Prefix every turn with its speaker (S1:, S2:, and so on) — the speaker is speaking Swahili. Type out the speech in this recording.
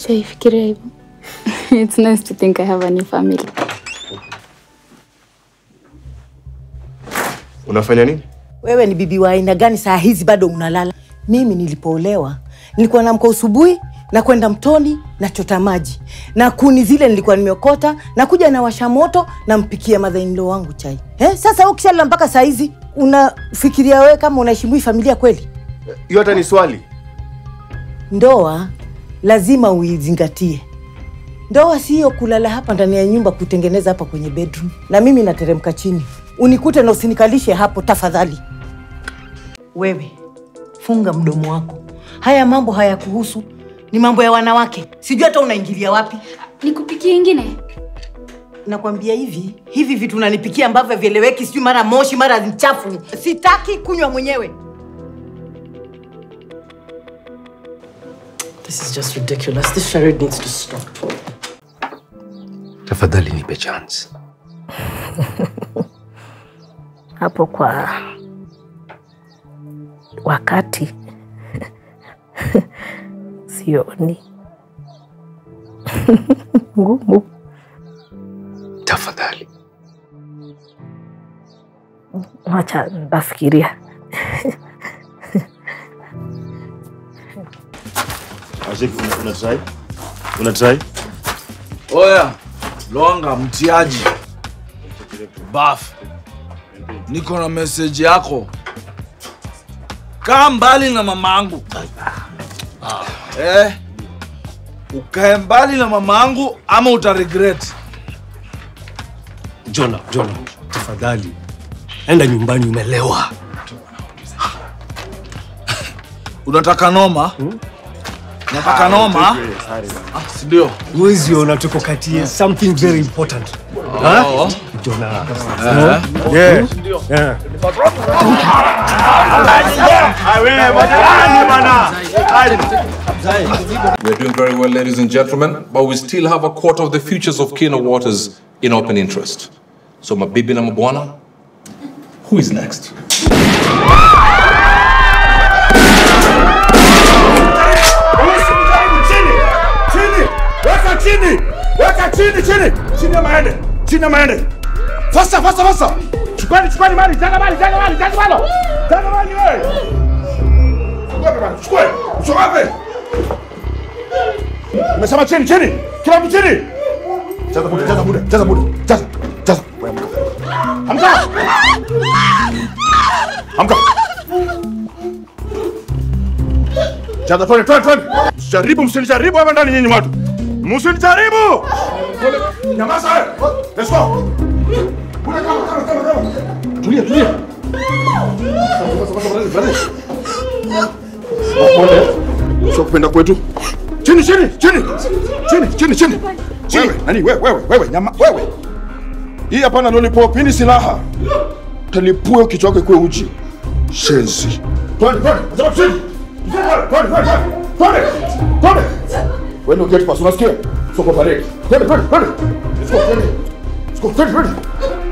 S1: Sijaifikiria hivyo. It's nice to think I have a new family.
S2: Unafanya nini?
S3: Wewe ni bibi wa aina gani saa hizi bado unalala? Mimi nilipoolewa nilikuwa namka asubuhi na kwenda mtoni na chota maji na kuni zile nilikuwa nimeokota na kuja na washa moto na mpikia madhainilo wangu chai. Eh, sasa wewe ukishalala mpaka saa hizi unafikiria wewe kama unaheshimu hii familia kweli?
S2: Hiyo hata ni swali.
S3: Ndoa lazima uizingatie. Ndoa siyo kulala hapa ndani ya nyumba kutengeneza hapa kwenye bedroom, na mimi nateremka chini unikute na usinikalishe hapo tafadhali. Wewe funga mdomo wako, haya mambo hayakuhusu, ni mambo ya wanawake. Sijui hata unaingilia wapi.
S1: Nikupikie ingine?
S3: Nakwambia hivi hivi vitu unanipikia ambavyo vieleweki, sijui mara moshi mara mchafu. Sitaki kunywa mwenyewe.
S4: This is just ridiculous. This charade needs to stop.
S5: Tafadhali nipe chance.
S6: hapo kwa wakati sioni ngumu.
S5: Tafadhali.
S6: Wacha nafikiria.
S2: Ashik, una, una try? Una try?
S7: Oya, Longa mtiaji. Baf. Niko na message yako. Kaa mbali na mamangu. Eh. Ukae mbali na mamangu ama uta regret.
S5: Jona, Jona, tafadhali. Enda nyumbani umelewa.
S7: Unataka noma? Unataka noma? Ah, si ndio?
S5: Huwezi ona tuko kati ya something very important.
S7: Oh.
S5: Jona.
S7: Eh.
S5: Yeah. Yeah.
S8: We're doing very well, ladies and gentlemen, but we still have a quarter of the futures of Kino Waters in open interest. So, my baby number one, who is next?
S9: Chini! Weka chini! Weka chini chini! Chini ya maende! Chini ya maende! Fasa fasa fasa! Chukwani chukwani mali, jaga mali, jaga mali, jaga mali! Jaga mali wewe! Chukue bwana, chukue! Usogape! Umesema chini chini! Kila mtu chini! Jaza muda, jaza muda, jaza muda, jaza, jaza. Amka! Amka! Jaza twende twende twende. Msijaribu msinijaribu hapa ndani nyinyi watu. Msinijaribu. Pole. Nyamaza wewe. Let's go. Kule kama kama kama kama. Tulia tulia. Pole. Sio kupenda kwetu. Chini chini chini. Chini chini chini. Wewe nani wewe wewe wewe nyama wewe. Hii hapana lollipop, hii ni silaha. Talipue kichwa chako ikuwe uchi. Shenzi. Twende twende. Sema chini. Twende, twende, twende, twende, twende. Wewe ndio gate pass, unasikia? Soko parade. Twende, twende, twende. Let's go, twende. Let's go, twende, twende.